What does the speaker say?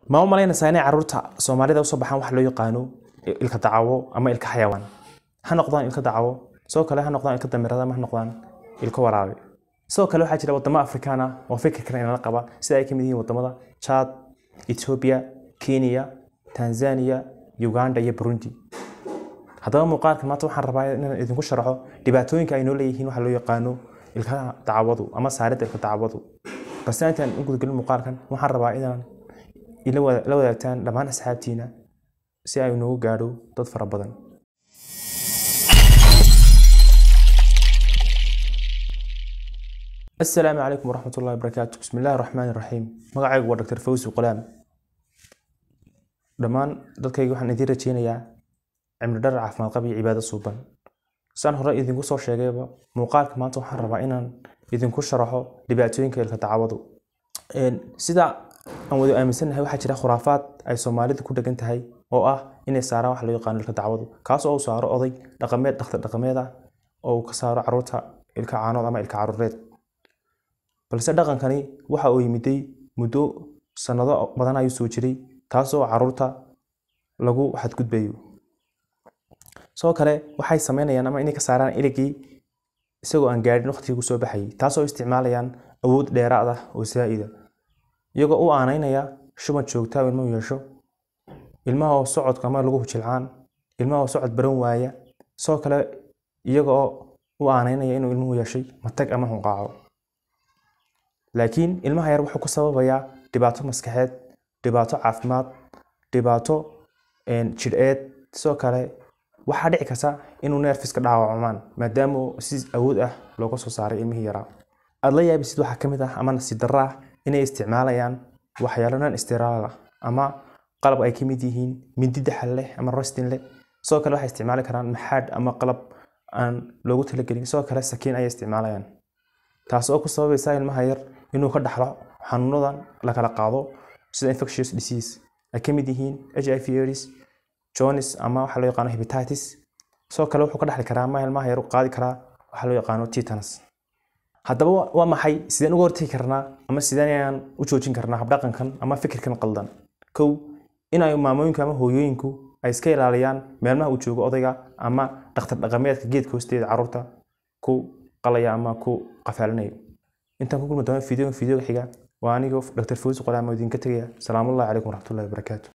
ma u malaynaysaa inay carruurta soomaalida usoo baxaan wax loo yaqaano ilka dacawo ama ilka xayawaan ha noqdaan ilka dacawo sidoo kale ha noqdaan ilka damirada ama ha noqdaan ilka waraabe sidoo kale waxaa jira wadamo afrikaan ah oo fikirkan inala qaba sida ay ka mid yihiin wadamada chad ethiopia kenya tanzania uganda iyo burundi haddaba muuqaalkan maanta waxaan rabaa inaan idinku sharaxo dhibaatooyinka ay noo leeyihiin waxa loo yaqaano ilkaha dacwadu ama saaridda ilka dacwadu balse intaan u gudgelin muuqaalkan waxaan rabaa inaan ila wada- la wadaagtaan dhammaan asxaabtiina si ay noogu gaadho dad fara badan asalaamu calaykum waraxmat ullahi wabarakaatu bismi illaahi raxmaani raxiim magacaygu waa dr fawzi qulaam dhammaan dadkayga waxaan idiin rajeynayaa cimri dhar caafimaad qab iyo cibaado suuban saan hore idinku soo sheegayba muuqaalka maanta waxaan rabaa inaan idinku sharaxo dhibaatooyinka ilka dacwadu Een, sida aan wada aaminsanahay waxaa jira khuraafaad ay soomaalidu ku dhegan tahay oo ah inay saaraan wax loo yaqaano ilka dacwadu kaas oo uu saaro oday dhaqameed dhakhtar dhaqameed ah oo uu ka saaro caruurta ilka caanood ama ilka caruureed balse dhaqankani waxa uu yimiday muddo sannado badan ayuu soo jiray taasoo caruurta lagu xadgudbayo sidoo kale waxay sameynayaan ama inay ka saaraan iligii isagoo aan gaadhin waqtigii ku soo baxayay taasoo isticmaalayaan awood dheeraad ah oo zaa'ida iyagoo u aanaynaya shuban joogta oo ilmuhu yeesho ilmaha oo socodka ama lagu hujilcaan ilmaha oo socod baran waaya sidoo kale iyaga oo u aanaynaya inuu ilmuhu yeeshay matag ama hunqaaco laakiin ilmaha yar wuxuu ku sababayaa dhibaato maskaxeed dhibaato caafimaad dhibaato een, jidheed sidoo kale waxaa dhici karta inuu neerfiska dhaawacmaan maadaama uu si awood ah looga soo saaray ilmihii yaraa aad la yaabisid waxaa ka mid ah ama nasiib darro ah inay isticmaalayaan waxyaalo non istiraal ah ama qalab ay ka mid yihiin mindi daxal leh ama rostin leh sidoo kale waxay isticmaali karaan maxaadh ama qalab aan loogu talagelin sidoo kale sakiin ayay isticmaalayaan taas oo ku sababaysa ilmaha yar inuu ka dhaxlo xanuunadan la kala qaado sida infectious disease ay ka mid yihiin h i v aids jones ama waxa loo yaqaano hepatitis sidoo kale wuxuu ka dhaxli karaa ama ilmaha yar u qaadi karaa waxa loo yaqaano tetanus haddaba wa- waa maxay sideen uga hortagi karnaa ama sideen ayaan u joojin karnaa habdhaqankan ama fikirkan qaldan kow in ay maamooyinku ama hooyooyinku ay iska ilaaliyaan meelmaha uu joogo odayga ama dhakhtar dhaqameedka geedka hoosteeda carruurta ku qalaya ama ku qafaalinayo intaan ku kulmi doono fideoga fideoga xiga waa anigoo dr fawzi qolaamo idinka tegaya salaamullahi calaykum waraxmatullahi wabarakaatu